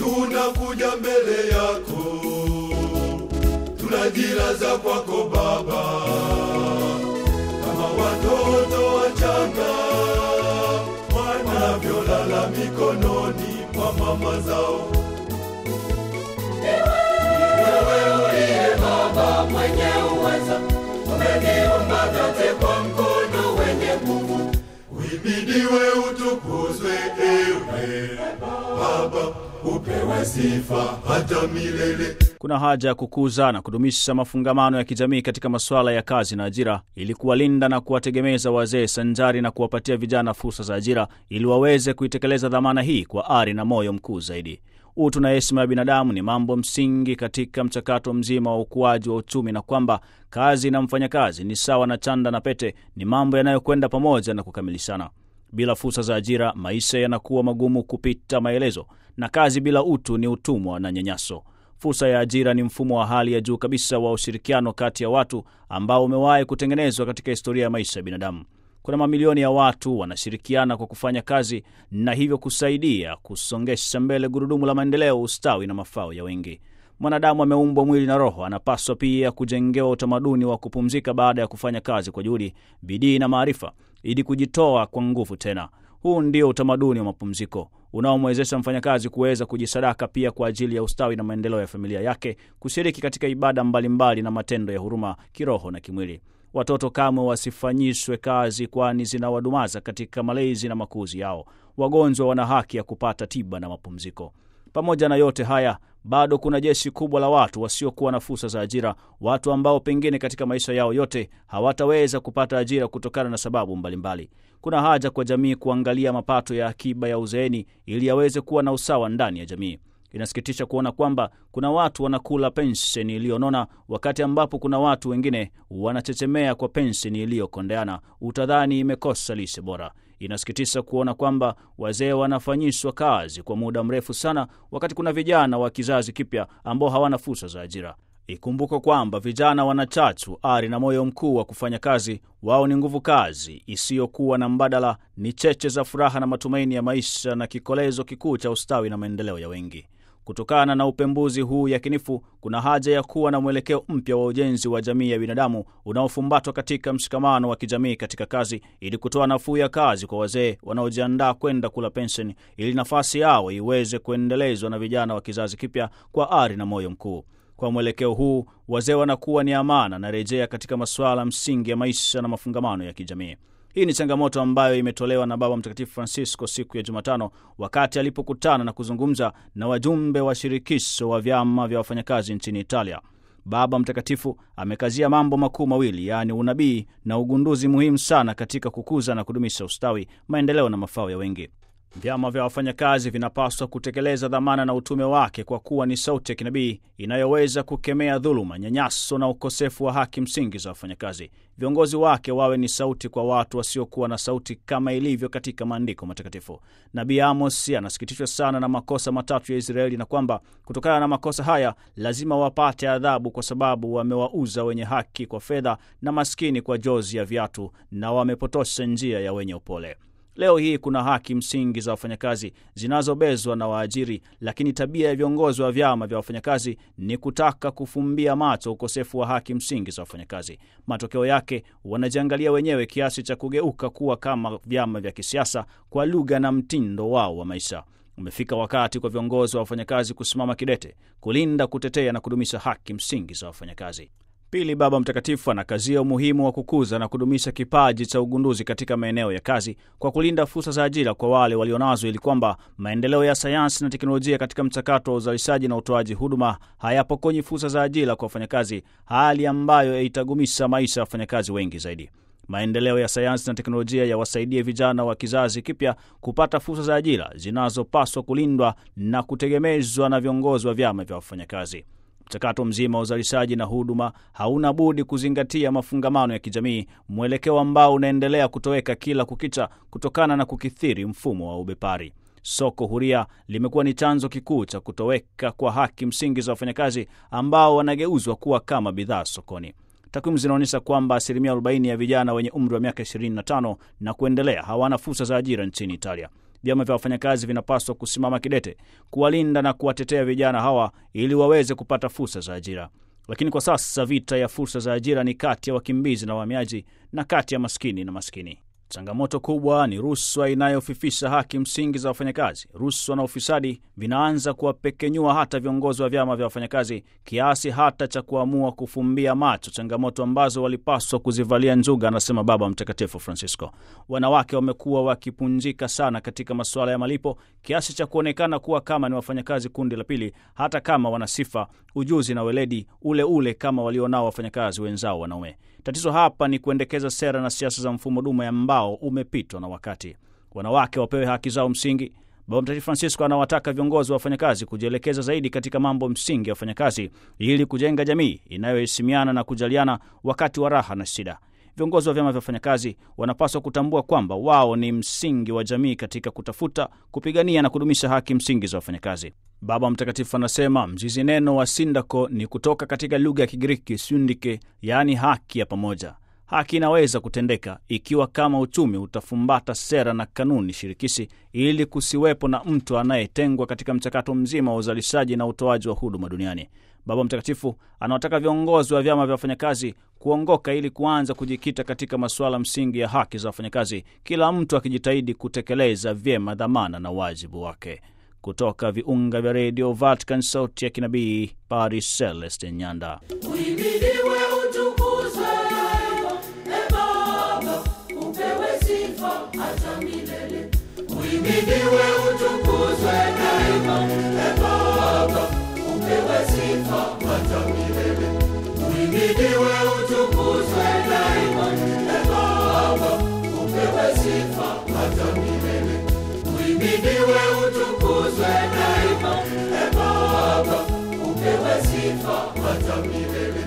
tunakuja mbele yako, tunajilaza kwako Baba, kama watoto wachanga wanavyolala mikononi mwa mama zao. Wewe uliye Baba mwenye uweza, umeniumba vyote kwa mkono wenye nguvu. Uhimidiwe, utukuzwe, ewe Baba, upewe sifa hata milele. Kuna haja ya kukuza na kudumisha mafungamano ya kijamii katika masuala ya kazi na ajira ili kuwalinda na kuwategemeza wazee sanjari na kuwapatia vijana fursa za ajira ili waweze kuitekeleza dhamana hii kwa ari na moyo mkuu zaidi. Utu na heshima ya binadamu ni mambo msingi katika mchakato mzima wa ukuaji wa uchumi, na kwamba kazi na mfanyakazi ni sawa na chanda na pete, ni mambo yanayokwenda pamoja na kukamilishana. Bila fursa za ajira, maisha yanakuwa magumu kupita maelezo, na kazi bila utu ni utumwa na nyanyaso. Fursa ya ajira ni mfumo wa hali ya juu kabisa wa ushirikiano kati ya watu ambao umewahi kutengenezwa katika historia ya maisha ya binadamu. Kuna mamilioni ya watu wanashirikiana kwa kufanya kazi na hivyo kusaidia kusongesha mbele gurudumu la maendeleo, ustawi na mafao ya wengi. Mwanadamu ameumbwa mwili na roho, anapaswa pia kujengewa utamaduni wa kupumzika baada ya kufanya kazi kwa juhudi, bidii na maarifa, ili kujitoa kwa nguvu tena. Huu ndio utamaduni wa mapumziko unaomwezesha mfanyakazi kuweza kujisadaka pia kwa ajili ya ustawi na maendeleo ya familia yake, kushiriki katika ibada mbalimbali mbali na matendo ya huruma kiroho na kimwili. Watoto kamwe wasifanyishwe kazi, kwani zinawadumaza katika malezi na makuzi yao. Wagonjwa wana haki ya kupata tiba na mapumziko. Pamoja na yote haya, bado kuna jeshi kubwa la watu wasiokuwa na fursa za ajira, watu ambao pengine katika maisha yao yote hawataweza kupata ajira kutokana na sababu mbalimbali mbali. Kuna haja kwa jamii kuangalia mapato ya akiba ya uzeeni ili yaweze kuwa na usawa ndani ya jamii. Inasikitisha kuona kwamba kuna watu wanakula pensheni iliyonona wakati ambapo kuna watu wengine wanachechemea kwa pensheni iliyokondeana, utadhani imekosa lishe bora. Inasikitisha kuona kwamba wazee wanafanyishwa kazi kwa muda mrefu sana, wakati kuna vijana wa kizazi kipya ambao hawana fursa za ajira. Ikumbuko kwamba vijana wana chachu, ari na moyo mkuu wa kufanya kazi. Wao ni nguvu kazi isiyokuwa na mbadala, ni cheche za furaha na matumaini ya maisha na kikolezo kikuu cha ustawi na maendeleo ya wengi. Kutokana na upembuzi huu yakinifu, kuna haja ya kuwa na mwelekeo mpya wa ujenzi wa jamii ya binadamu unaofumbatwa katika mshikamano wa kijamii katika kazi, ili kutoa nafuu ya kazi kwa wazee wanaojiandaa kwenda kula pensheni, ili nafasi yao iweze kuendelezwa na vijana wa kizazi kipya kwa ari na moyo mkuu. Kwa mwelekeo huu, wazee wanakuwa ni amana na rejea katika masuala msingi ya maisha na mafungamano ya kijamii. Hii ni changamoto ambayo imetolewa na Baba Mtakatifu Francisco siku ya Jumatano wakati alipokutana na kuzungumza na wajumbe wa shirikisho wa vyama vya wafanyakazi nchini Italia. Baba Mtakatifu amekazia mambo makuu mawili, yaani unabii na ugunduzi muhimu sana katika kukuza na kudumisha ustawi, maendeleo na mafao ya wengi. Vyama vya wafanyakazi vinapaswa kutekeleza dhamana na utume wake kwa kuwa ni sauti ya kinabii inayoweza kukemea dhuluma, nyanyaso na ukosefu wa haki msingi za wafanyakazi. Viongozi wake wawe ni sauti kwa watu wasiokuwa na sauti, kama ilivyo katika maandiko matakatifu. Nabii Amos anasikitishwa sana na makosa matatu ya Israeli na kwamba kutokana na makosa haya lazima wapate adhabu, kwa sababu wamewauza wenye haki kwa fedha na maskini kwa jozi ya viatu, na wamepotosha njia ya wenye upole. Leo hii kuna haki msingi za wafanyakazi zinazobezwa na waajiri, lakini tabia ya viongozi wa vyama vya wafanyakazi ni kutaka kufumbia macho ukosefu wa haki msingi za wafanyakazi. Matokeo yake wanajiangalia wenyewe kiasi cha kugeuka kuwa kama vyama vya kisiasa kwa lugha na mtindo wao wa maisha. Umefika wakati kwa viongozi wa wafanyakazi kusimama kidete, kulinda, kutetea na kudumisha haki msingi za wafanyakazi. Pili, Baba Mtakatifu anakazia umuhimu wa kukuza na kudumisha kipaji cha ugunduzi katika maeneo ya kazi kwa kulinda fursa za ajira kwa wale walionazo, ili kwamba maendeleo ya sayansi na teknolojia katika mchakato wa uzalishaji na utoaji huduma hayapokonyi fursa za ajira kwa wafanyakazi, hali ambayo itagumisha maisha ya wafanyakazi wengi zaidi. Maendeleo ya sayansi na teknolojia yawasaidie vijana wa kizazi kipya kupata fursa za ajira zinazopaswa kulindwa na kutegemezwa na viongozi wa vyama vya wafanyakazi. Mchakato mzima wa uzalishaji na huduma hauna budi kuzingatia mafungamano ya kijamii, mwelekeo ambao unaendelea kutoweka kila kukicha kutokana na kukithiri mfumo wa ubepari. Soko huria limekuwa ni chanzo kikuu cha kutoweka kwa haki msingi za wafanyakazi ambao wanageuzwa kuwa kama bidhaa sokoni. Takwimu zinaonyesha kwamba asilimia 40 ya vijana wenye umri wa miaka 25 na kuendelea hawana fursa za ajira nchini Italia. vyama vya wafanyakazi vinapaswa kusimama kidete kuwalinda na kuwatetea vijana hawa ili waweze kupata fursa za ajira. Lakini kwa sasa vita ya fursa za ajira ni kati ya wakimbizi na wahamiaji na kati ya maskini na maskini. Changamoto kubwa ni rushwa inayofifisha haki msingi za wafanyakazi. Rushwa na ufisadi vinaanza kuwapekenyua hata viongozi wa vyama vya wafanyakazi kiasi hata cha kuamua kufumbia macho changamoto ambazo walipaswa kuzivalia njuga, anasema Baba Mtakatifu Francisco. Wanawake wamekuwa wakipunjika sana katika masuala ya malipo kiasi cha kuonekana kuwa kama ni wafanyakazi kundi la pili, hata kama wana sifa, ujuzi na weledi ule ule kama walionao wafanyakazi wenzao wanaume. Tatizo hapa ni kuendekeza sera na siasa za mfumo dume ambao umepitwa na wakati. Wanawake wapewe haki zao msingi. Baba Mtakatifu Francisco anawataka viongozi wa wafanyakazi kujielekeza zaidi katika mambo msingi ya wafanyakazi ili kujenga jamii inayoheshimiana na kujaliana wakati wa raha na shida. Viongozi wa vyama vya wafanyakazi wanapaswa kutambua kwamba wao ni msingi wa jamii katika kutafuta, kupigania na kudumisha haki msingi za wafanyakazi. Baba Mtakatifu anasema mzizi neno wa sindako ni kutoka katika lugha ya Kigiriki syndike, yaani haki ya pamoja. Haki inaweza kutendeka ikiwa kama uchumi utafumbata sera na kanuni shirikishi, ili kusiwepo na mtu anayetengwa katika mchakato mzima wa uzalishaji na utoaji wa huduma duniani. Baba Mtakatifu anawataka viongozi wa vyama vya wafanyakazi kuongoka ili kuanza kujikita katika masuala msingi ya haki za wafanyakazi, kila mtu akijitahidi kutekeleza vyema dhamana na wajibu wake. Kutoka viunga vya redio Vatican, sauti ya kinabii, Paris, Celeste Nyanda. Uhimidiwe, utukuzwe daima, e Baba, upewe sifa hata milele. Uhimidiwe, utukuzwe daima, e Baba, upewe sifa hata milele. Uhimidiwe, utukuzwe daima, e Baba, upewe sifa hata milele. Uhimidiwe, utukuzwe daima, e Baba, upewe sifa hata milele.